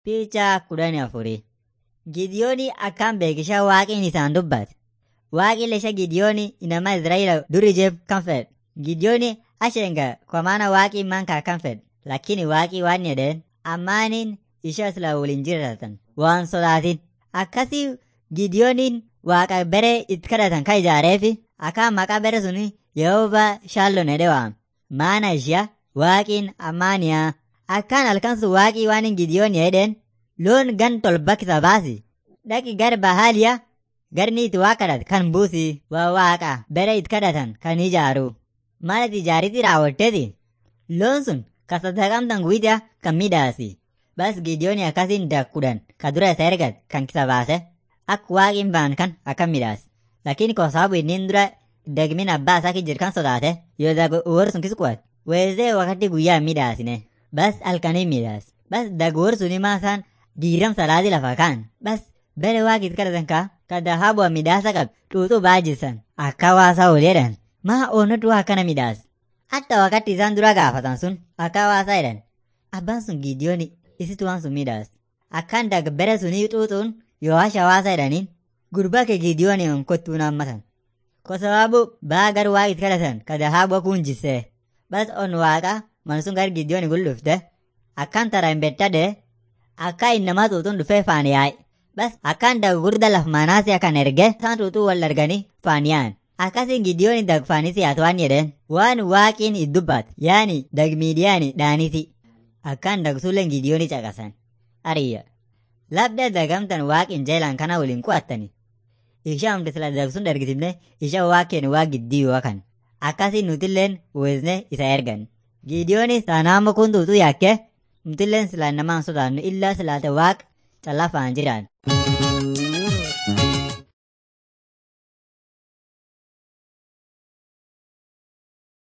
Piichaa kudhanii afurii. Gidiyooni akkaan beekishaa waaqin isaan dubbate. Waaqi lesha Gidiyooni inama Israa'ila duri jeef kan fedhe. Gidiyooni ashenga kwa maana waaqi manka kan fedhe. Lakini waaqi waan jedheen ammaanin isha sila waliin jiraatan waan sodaatin. Akkasii Gidiyooniin waaqa bere itti kadhatan kan ijaareefi akka maqaa bere suni Yehova Shaallon jedhee waam. Maana ishia waaqiin ammaaniyaa. Akkaan halkan sun waaqii waan Gidiyoon jedheen loon gan tolbakkisa baasi. Dhaqi gar bahaaliya garni itti waa kadhat kan buusi waa waaqa bere itti kadhatan kan ijaaru. Maal itti ijaariti raawwatteeti. Loon sun ka saddaqamtan guyyaa kan midhaasi. Bas Gidiyoon akkasiin dakkudhan ka dura isa ergat kan kisa baase. Akka waaqiin baan kan akka midhaas. Lakin ko sababu inni dura dagmin abbaa isaa jir kan sodaate yoo dagu uwwar sun kisquat. Weezee wakati guyyaa midhaasine. Bas halkanii midhaas. Bas daguwar suni maasaan diiram salaati lafa kaan. Bas bere waaqit kadhatan kaa ka dahabu'a midhaasa qab xuuxuu baajisan. Akka waasaa ol jedhan. Maa oonatu akkana midhaas. Hatta wakati isaan dura gaafatan sun akka waasaa jedhan. Abbaan sun Gidiyooni isitu waan sun midhaas. Akkaan dag bere sunii xuuxuun yoo hasha waasaa jedhaniin gurbaa kee Gidiyooni on kottuun hammatan. Kwa sababu baa gar waaqit kadhatan ka dahabu'a kun jissee. Bas on waaqa man sun gar Gidiyooni gullufte. Akkaan tara hin bettade akka innamaa xuuxuun dhufee faan yaa'e. Bas akkaan dag gurda laf manaasi akan erge isaan xuuxuu wal arganii faan yaa'an. Akkasiin Gidiyooni dag faanisi yaatu waan jedheen waan waaqiin iddubbaat yaani dag miidiyaani dhaaniti. Akkaan dag sulleen Gidiyooni caqasan. Ariyya. Labda dagamtan waaqin jeelaan kana waliin qu'attani. Isha humti sila dagsun dargisimne isha waaqeen waa giddii kan. Akkasiin nutilleen weesne isa ergan. Gidiyooni saanaama kun tuutu yaakke nutilleen sila namaan sodaannu illaa silaate waaq callaa faan jiraan.